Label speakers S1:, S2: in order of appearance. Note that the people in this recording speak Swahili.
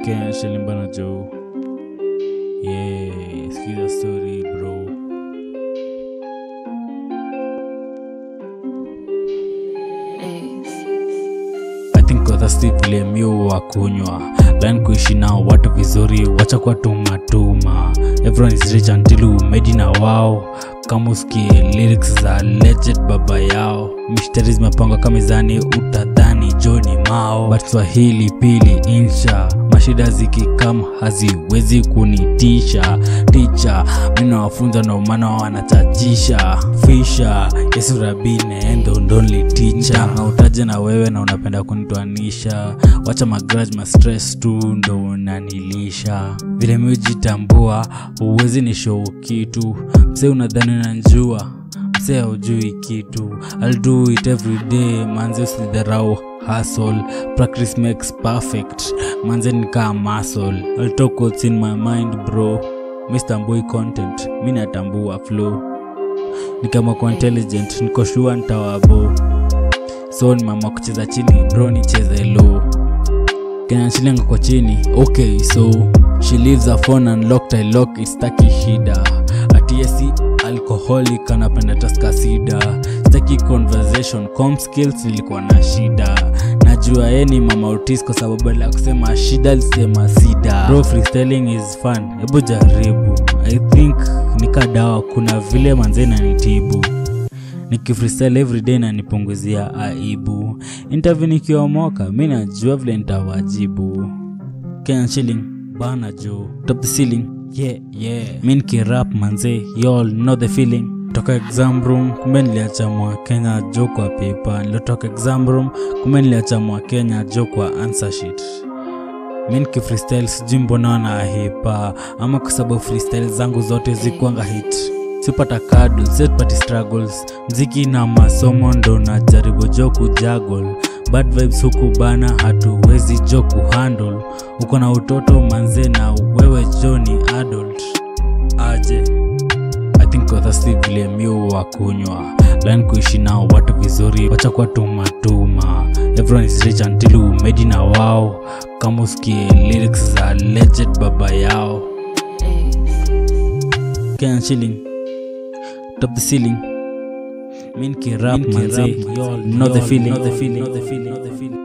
S1: Kenya shilimbana jo yeah sikiza story bro I think wadhasti vile miu wa kunywa lan kuishi nao watu vizuri wacha kwa tumatuma everyone is rich until umedi na wao kama usikie lyrics za legend baba yao mishtari zimepangwa kamizani utadhani joni mao but swahili pili insha mashida zikikam haziwezi kunitisha ticha minawafunza ndo maana wanachachisha fisha yesu rabine endo ndonli ticha utaje na wewe na unapenda kunitwanisha wacha magraj mastress tu ndo unanilisha vile miujitambua huwezi ni show kitu msee unadhani unanjua msee haujui kitu I'll do it every day manze usidharau hustle practice makes perfect manze nikaa muscle I'll talk what's in my mind bro Mr. Boy content mi natambua flow ni kama kwa intelligent niko shua ntawabo so ni mama kucheza chini bro nicheze low kenyachilenga kwa chini okay so she leaves her phone unlocked i lock istaki shida atiesi alcoholic anapenda taskasida staki conversation com skills ilikuwa na shida najua ye ni mama utis kwa sababu la kusema shida alisema sida bro freestyling is fun hebu jaribu i think nikadawa kuna vile manze nanitibu nikifreestyle everyday na nipunguzia aibu interview nikiomoka mi najua vile nitawajibu Kenya shilling bana jo top the ceiling yeah yeah mi nikirap manze y'all know the feeling toka exam room kumbe niliacha mwa kenya jo kwa paper niliotoka exam room kumbe niliacha mwa kenya jo kwa answer sheet mi nikifreestyle sijui mbona wanahipa ama kwa sababu freestyle zangu zote zikuanga hit sipata kadu setpati struggles mziki na masomo ndo na jaribu jo kujagol bad vibes huku bana hatuwezi jo kuhandle uko na utoto manze na wewe jo ni adult aje i think wathasti vile miu wa kunywa lan kuishi nao watu vizuri wacha kwa tumatuma everyone is rich until umedi na wao kama usikie lyrics za legend baba yao Kenya shilling top the ceiling min kirap manze know the feeling know the feeling know the feeling know the feeling